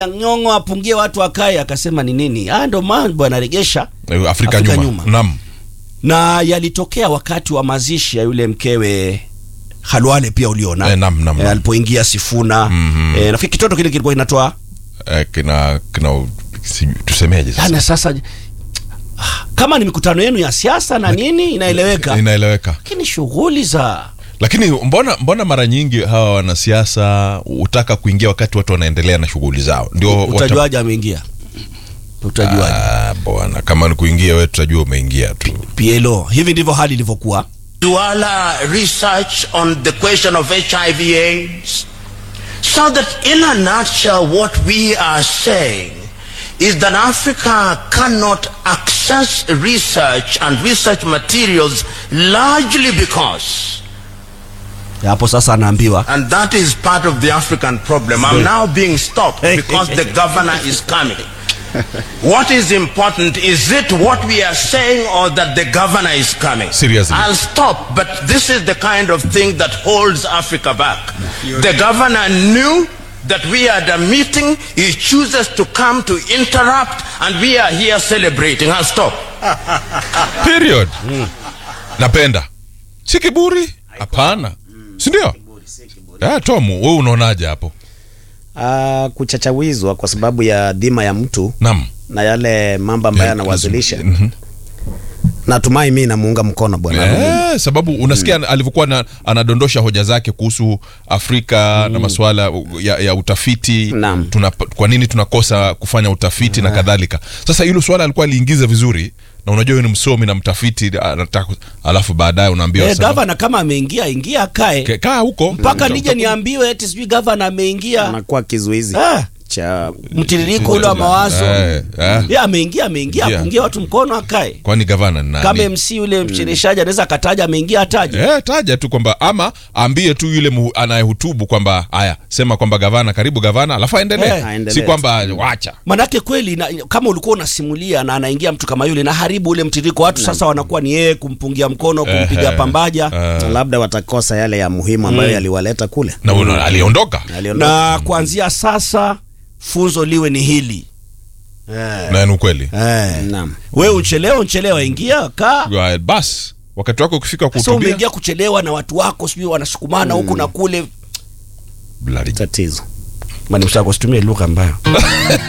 Nyong'o apungie watu wakae, akasema ni nini? Ah, ndo mambo yanaregesha Eh, Afrika, Afrika nyuma, nyuma. Naam. na yalitokea wakati wa mazishi ya yule mkewe Halwale pia uliona Eh, naam, naam, Eh, naam. alipoingia Sifuna Mhm. eh, nafikiri kitoto kile kilikuwa kinatoa Eh, kina kina si, tusemeje sasa? yani sasa ah, kama ni mikutano yenu ya siasa na nini inaeleweka, Inaeleweka. lakini shughuli za Lakini mbona mbona mara nyingi hawa wanasiasa hutaka kuingia wakati watu wanaendelea na shughuli zao? Ndio wata- utajuaje ameingia, utajuaje? Ah, bwana kama ni kuingia wewe tutajua umeingia tu. PLO, hivi ndivyo hali ilivyokuwa. Duala research on the question of HIV AIDS. So that in a nutshell, what we are saying is that Africa cannot access research and research materials largely because, Hapo sasa anaambiwa and that is part of the African problem. I'm now being stopped because the governor is coming. What is important is it what we are saying or that the governor is coming? Seriously. I'll stop, but this is the kind of thing that holds Africa back. The governor knew that we had a meeting, he chooses to come to interrupt, and we are here celebrating. I'll stop. Period. Napenda. Si kiburi? Hapana. Si ndio? Eh, Tom, wewe unaonaje hapo? Ah, kuchachawizwa kwa sababu ya dhima ya mtu Naam. na yale mambo ambayo Eh, anawazilisha. mhm. Natumai mimi namuunga mkono bwana. Eh, sababu unasikia alivyokuwa na, anadondosha hoja zake kuhusu Afrika na masuala ya, ya utafiti Naam. tuna, kwa nini tunakosa kufanya utafiti na kadhalika. Sasa hilo swala alikuwa aliingiza vizuri, na unajua wewe ni msomi na mtafiti, anataka alafu baadaye unaambiwa eh, sasa, gavana kama ameingia ingia akae "Ke- kaa huko mpaka Mm. nije niambiwe eti sijui gavana ameingia Anakuwa kizuizi Ah, cha mtiririko ule wa mawazo Eh, eh. Ye, ameingia ameingia Yeah. apungie watu mkono akae Kwani gavana ni nani? kama MC yule mchereshaji anaweza akataja ameingia ataje Eh, taja tu kwamba ama aambie tu yule mu- anayehutubu kwamba haya sema kwamba gavana karibu gavana alafu aendelee Eh, aendelee. si kwamba wacha manake kweli na, kama ulikuwa unasimulia na anaingia mtu kama yule na haribu ule mtiririko watu sasa wanakuwa ni yeye kumpungia mkono kumpiga Eh, pambaja na labda watakosa yale ya muhimu ambayo yaliwaleta kule. na uno- aliondoka Aliondoka. na kuanzia sasa funzo liwe ni hili eh. na ni ukweli Eh. Naam. we uchelewa uchelewa ingia kaa Right, bas wakati wako ukifika sasa kuhutubia umeingia kuchelewa na watu wako sijui wanasukumana huku na kule Bloody Tatizo. manimsako situmie lugha ambayo